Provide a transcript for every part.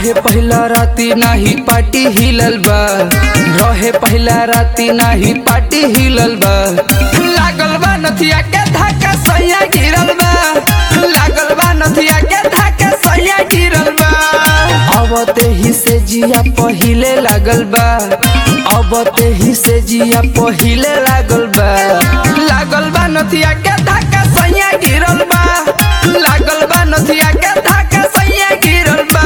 रहे पहला राती नाही पार्टी हिलल बा रहे पहला राती नाही पार्टी हिलल बा लागल बा नथिया के धक्का सैया गिरल बा लागल बा नथिया के धक्का सैया गिरल बा अब ते ही से जिया पहिले लागल बा अब ते ही से जिया पहिले लागल बा लागल बा नथिया के धक्का सैया गिरल बा लागल बा नथिया के धक्का सैया गिरल बा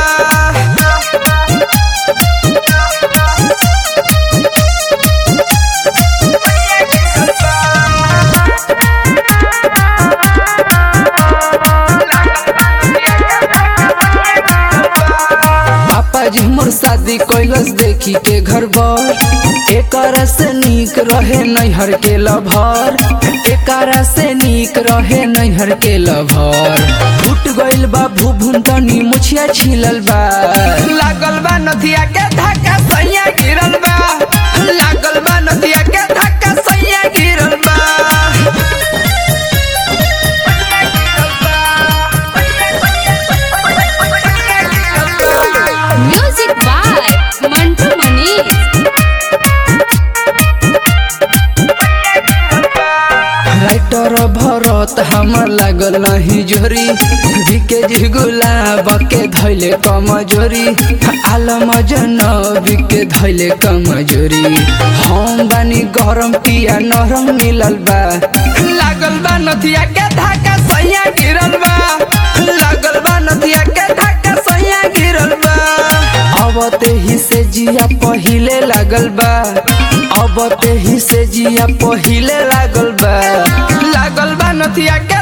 पापा जी मोर शादी कैलस देखी के घर भर एकरा से नीक रहे नैहर के लभर एकरा से नीक रहे नैहर के लभर फूट गइल बा भूभुन तनी मुछिया छिलल बा लागल बा नदिया के धक्का सैया गिरल बा लागल बा नदिया के धक्का सैया गिरल बा music by Mantu Manish writer Bharat हमर लागल नहीं जोरी बिके जी गुलाब के धैले कमजोरी आलम जनबी के धैले कमजोरी हम बानी गरम पिया नरम मिलल बा लागल बा नथिया के धाका सैया गिरल बा लागल बा नथिया के धाका सैया गिरल बा अब ते ही से जिया पहिले लागल बा अब ते ही से जिया पहिले लागल बा लागल बा नथिया के